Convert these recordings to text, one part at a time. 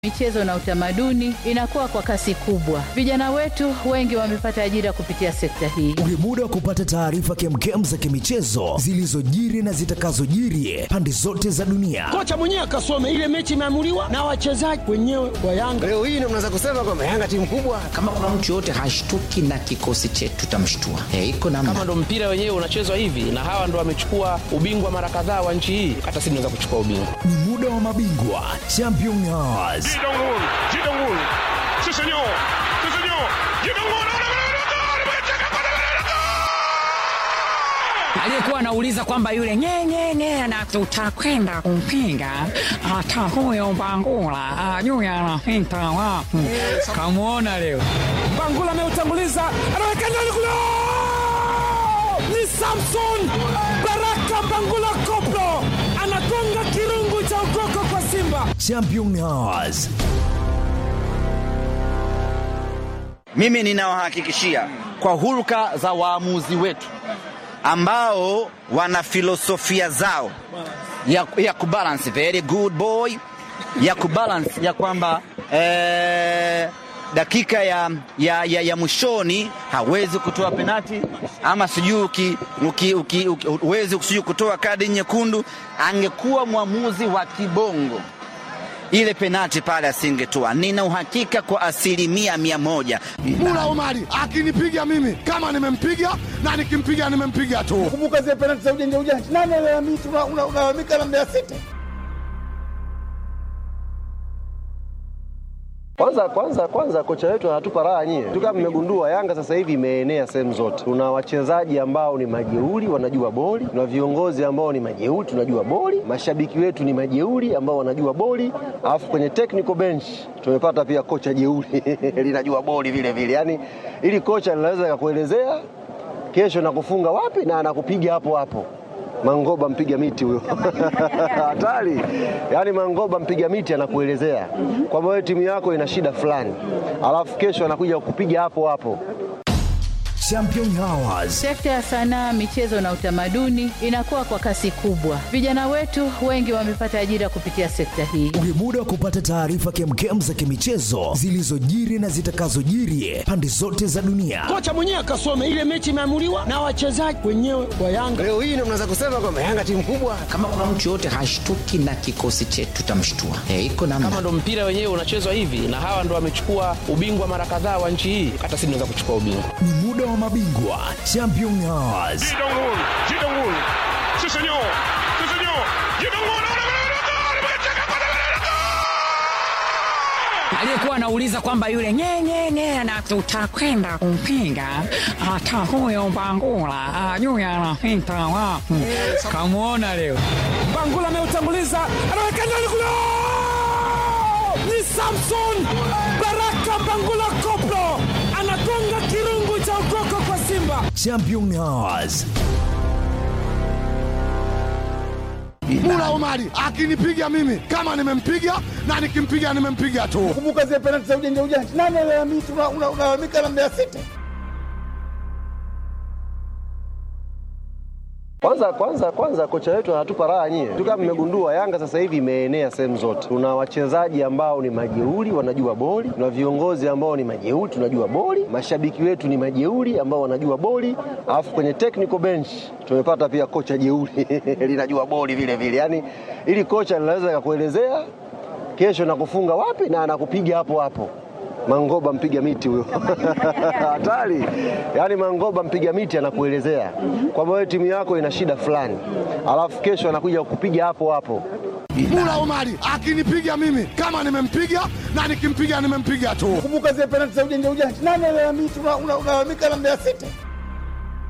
michezo na utamaduni inakuwa kwa kasi kubwa. Vijana wetu wengi wamepata ajira kupitia sekta hii. Ni muda wa kupata taarifa kemkem za kimichezo zilizojiri na zitakazojiri pande zote za dunia. Kocha mwenyewe akasome ile mechi imeamuliwa na wachezaji wenyewe wa Yanga. Leo hii ndio mnaweza kusema kwamba Yanga timu kubwa. Kama kuna mtu yoyote hashtuki na kikosi chetu, tutamshtua. Eh, iko namna. Kama ndo mpira wenyewe unachezwa hivi na hawa ndo wamechukua ubingwa mara kadhaa wa nchi hii, hata sisi tunaweza kuchukua ubingwa. Ni muda wa mabingwa Champion Hours. aliyekuwa anauliza kwamba yule nyenyenye na tutakwenda kumpinga hata huyo Mbangula ajui anapita wapi. Kamwona leo Bangula ameutanguliza, anaweka ndani kule, ni Samson Baraka Bangula Koplo anagonga kirungu cha ukoko kwa Simba. Champion Hours. Mimi ninawahakikishia kwa hulka za waamuzi wetu ambao wana filosofia zao ya, ya kubalance very good boy ya kubalance ya kwamba eh, dakika ya, ya, ya, ya mwishoni hawezi kutoa penati ama sijui uki, uki, uki, uki, huwezi sijui kutoa kadi nyekundu. Angekuwa mwamuzi wa kibongo ile penati pale asingetoa. Nina uhakika kwa asilimia mia moja. Mula Omari akinipiga mimi kama nimempiga na nikimpiga nimempiga tu. Kumbuka zile penalti za ujanja ujanja, nani alalamika? Unalalamika na Mbeya City. Kwanza kwanza kwanza kocha wetu anatupa raha nyie. Tu kama mmegundua Yanga sasa hivi imeenea sehemu zote. Tuna wachezaji ambao ni majeuri wanajua boli, tuna viongozi ambao ni majeuri tunajua boli, mashabiki wetu ni majeuri ambao wanajua boli, alafu kwenye technical bench tumepata pia kocha jeuri linajua boli vile vile. Yaani ili kocha linaweza kukuelezea kesho nakufunga wapi na anakupiga hapo hapo. Mangoba mpiga miti huyo hatari. Yaani Mangoba mpiga miti anakuelezea kwamba wewe timu yako ina shida fulani, alafu kesho anakuja kukupiga hapo hapo. Champion Hours. Sekta ya sanaa, michezo na utamaduni inakuwa kwa kasi kubwa. Vijana wetu wengi wamepata ajira kupitia sekta hii. Ni muda wa kupata taarifa kemkem za kimichezo zilizojiri na zitakazojiri pande zote za dunia. Kocha mwenyewe akasome ile mechi imeamuliwa na wachezaji wenyewe wa Yanga. Leo hii ndio mnaweza kusema kwamba Yanga timu kubwa. Kama kuna mtu yoyote hashtuki na kikosi chetu, tutamshtua. Eh, iko namna. Kama ndo mpira wenyewe unachezwa hivi na hawa ndo wamechukua ubingwa mara kadhaa wa nchi hii, hata sisi tunaweza kuchukua ubingwa. Ni muda wa mabingwa Champion Hours. aliyekuwa anauliza kwamba yule nyenyenye na tutakwenda kumpinga hata huyo Mbangula ajui anapita wapi. Kamwona leo Bangula ameutanguliza, anaweka ndani kule, ni Samson Baraka Bangula Koplo anagonga kirungu cha ukoko kwa Simba. Champion Hours. Mula Omari akinipiga mimi kama nimempiga na nikimpiga nimempiga tu. Kumbuka zile penalti za ujanja ujanja, nani alalamika? Unalalamika na Mbeya City. Kwanza kwanza kwanza kocha wetu anatupa raha nyie. Tu kama mmegundua Yanga sasa hivi imeenea sehemu zote. Tuna wachezaji ambao ni majeuri wanajua boli, tuna viongozi ambao ni majeuri tunajua boli, mashabiki wetu ni majeuri ambao wanajua boli, alafu kwenye technical bench tumepata pia kocha jeuri linajua boli vile vile. Yaani ili kocha linaweza kukuelezea kesho nakufunga wapi na anakupiga hapo hapo. Mangoba mpiga miti huyo hatari. Yaani Mangoba mpiga miti anakuelezea kwamba wewe timu yako ina shida fulani, alafu kesho anakuja kukupiga hapo hapo. Mula Omari akinipiga mimi kama nimempiga na nikimpiga nimempiga tu. Kumbuka zile penalti za ujanja ujanja, nani alalamika? Unalalamika na Mbeya City.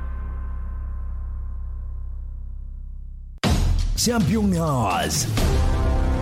Champion Hours.